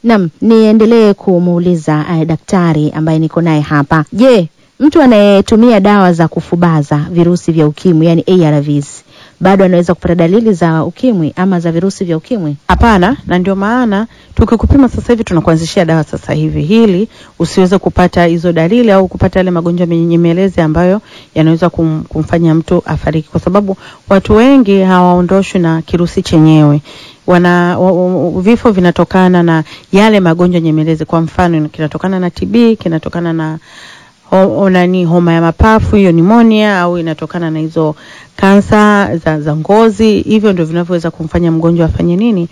Naam, niendelee kumuuliza uh, daktari ambaye niko naye hapa. Je, mtu anayetumia dawa za kufubaza virusi vya ukimwi yani ARVs bado anaweza kupata dalili za ukimwi ama za virusi vya ukimwi? Hapana, na ndio maana tukikupima sasa hivi tunakuanzishia dawa sasa hivi ili usiweze kupata hizo dalili au kupata yale magonjwa menyemelezi ambayo yanaweza kum, kumfanya mtu afariki, kwa sababu watu wengi hawaondoshwi na kirusi chenyewe wana wa, wa, vifo vinatokana na yale magonjwa nyemelezi. Kwa mfano, kinatokana na TB, kinatokana na ho, nani homa ya mapafu hiyo nimonia, au inatokana na hizo kansa za, za ngozi. Hivyo ndio vinavyoweza kumfanya mgonjwa afanye nini,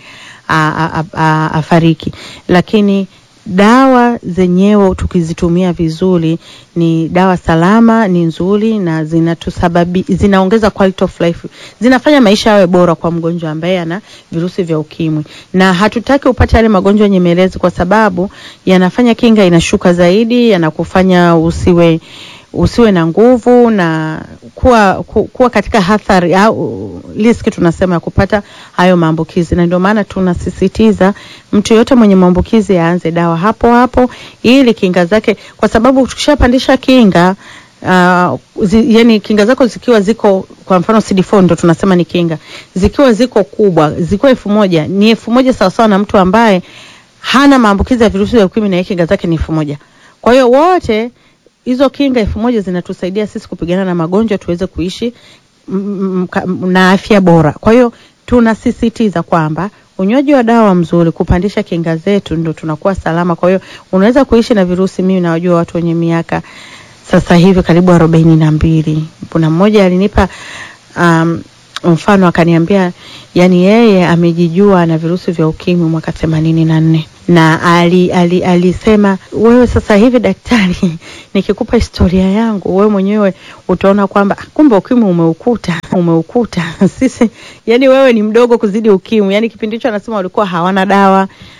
afariki. Lakini dawa zenyewe tukizitumia vizuri ni dawa salama, ni nzuri na zinatusababi, zinaongeza quality of life, zinafanya maisha yawe bora kwa mgonjwa ambaye ana virusi vya ukimwi, na hatutaki upate yale magonjwa nyemelezi, kwa sababu yanafanya kinga inashuka zaidi, yanakufanya usiwe usiwe na nguvu na kuwa, ku, kuwa katika hatari au riski tunasema ya kupata hayo maambukizi, na ndio maana tunasisitiza mtu yote mwenye maambukizi aanze dawa hapo hapo, ili kinga zake, kwa sababu tukishapandisha kinga uh, zi, yani kinga zako zikiwa ziko kwa mfano CD4 ndo tunasema ni kinga, zikiwa ziko kubwa, zikiwa elfu moja ni elfu moja sawasawa na mtu ambaye hana maambukizi ya virusi vya ukimwi na yeye kinga zake ni elfu moja kwa hiyo wote hizo kinga elfu moja zinatusaidia sisi kupigana na magonjwa tuweze kuishi m, m, na afya bora. Kwa hiyo tunasisitiza kwamba unywaji wa dawa mzuri kupandisha kinga zetu ndo tunakuwa salama. Kwa hiyo unaweza kuishi na virusi. Mimi nawajua watu wenye miaka sasa hivi karibu arobaini na mbili. Kuna mmoja alinipa um, mfano akaniambia, yani yeye amejijua na virusi vya ukimwi mwaka themanini na nne na ali, ali, alisema wewe sasa hivi daktari, nikikupa historia yangu wewe mwenyewe utaona kwamba kumbe ukimwi umeukuta umeukuta sisi, yani wewe ni mdogo kuzidi ukimwi. Yani kipindi hicho anasema walikuwa hawana dawa